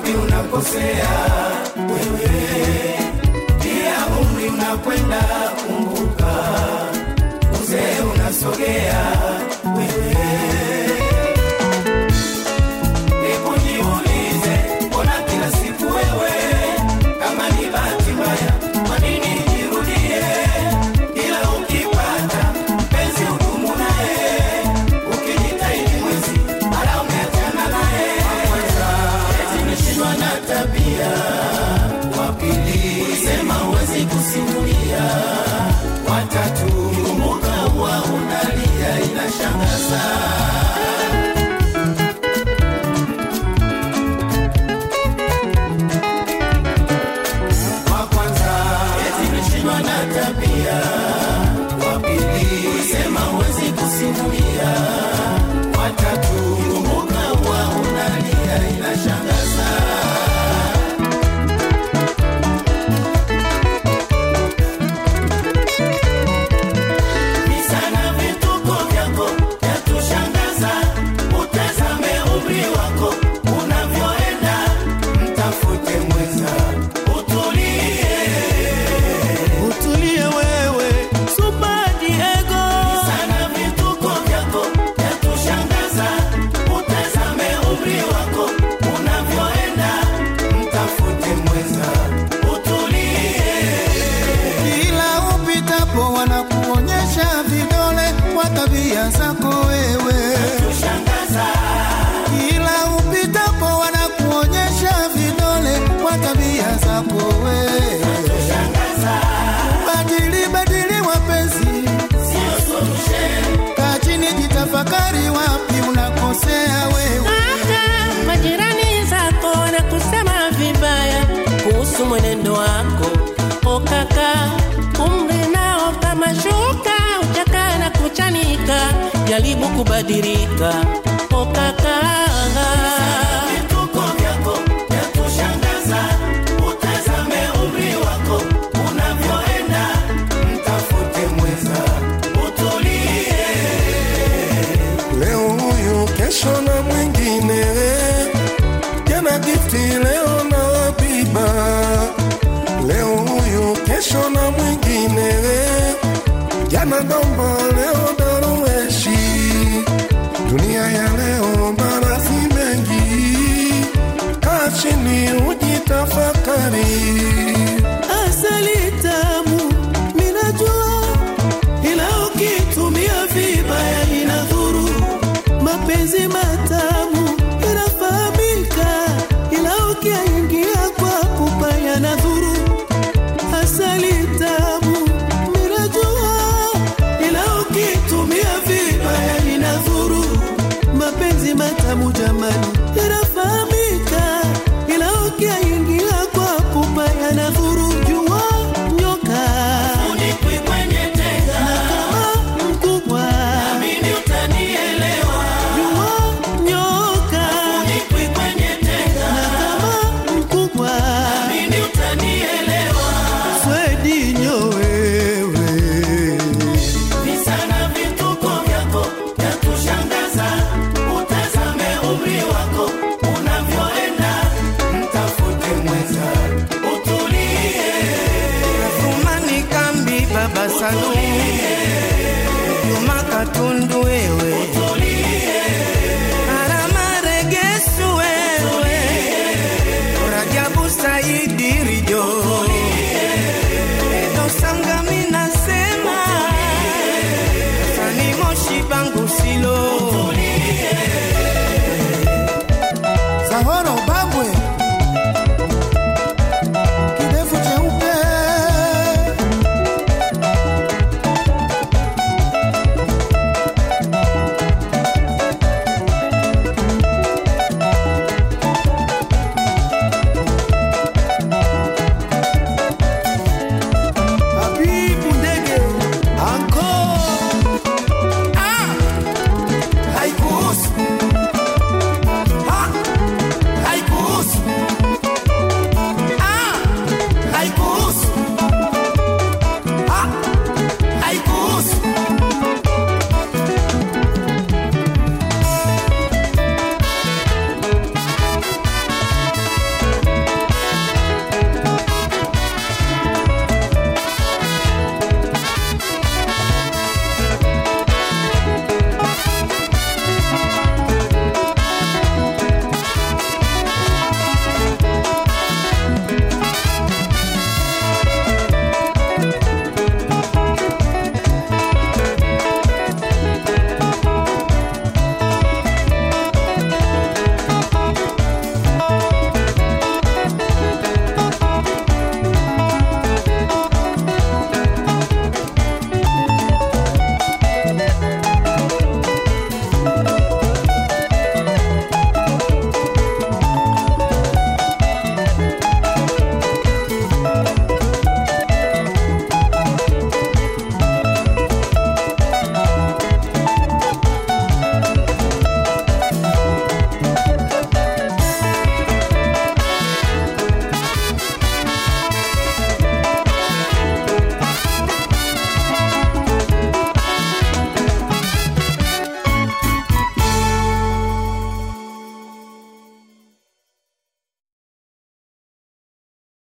wapi unakosea wewe, pia umri unakwenda, kumbuka uzee unasogea wewe. Hebu jiulize, mbona kila siku wewe kama ni bahati mbaya, kwa nini jirudie? Ila ukipata mpenzi udumu naye, ukijitahidi mwezi mara umeachana naye. Eti umeshindwa na tabia, wa pili ulisema huwezi kusimulia, watatu kumbuka huwa unalia, inashangaza. wa kwanza eti umeshindwa na tabia, wa pili ulisema huwezi kusimulia, wa tatu kumbuka huwa unalia, inashangaza. Visa na vituko vyako vyatushangaza, utazame umri wako unavyoenda, mtafute mwenza utulie. utulie wewe Super Diego Sana vituko vyako vyatushangaza, utazame umri wako unavyoenda, mtafute mwenza utulie. kila upitapo wanakuonyesha vidole kwa tabia zako wewe Tushangaza kila upitapo wanakuonyesha vidole kwa tabia zako wewe shangaza, badili badili wapenzi sio solution. kaa chini jitafakari wapi unakosea wewe Hata majirani zako wanakusema vibaya kuhusu mwenendo wako. O kaka, umri nao kama shuka, uchaka na kuchanika, jaribu kubadilika. O kaka, Vituko vyako vyatushangaza, utazame umri wako unavyoenda, mtafute mwenza utulie. leo huyu kesho na mwingine jana gifti leo na biba leo huyu kesho na mwingine jana domba leo darueshi dunia ya leo barazi mengi kaa chini ujitafakari asali tamu minajua ila ukitumia vibaya inadhuru mapenzi matamu inafahamika ila ukiingia kwa pupa yanadhuru asali tamu minajua ila ukitumia vibaya inadhuru mapenzi matamu jamani yanafahamika ila ukiingia kwa pupa yanadhuru jua nyoka Unikwi kwenye tega, kama mkubwa amini utanielewa. jua nyoka Unikwi kwenye tega, kama mkubwa amini utanielewa. swedi nyowewe Visa na vituko vyako vyatushangaza, utazame umri wako unavyoenda, mtafute mwenza utulie. Fumani kambi baba Salu Juma Katundu wewe Harama Regesu wewe Rajabu Saidi Rijo Edo Sangami nasema Sani Moshi Bangu Silo Sahoro Bambwe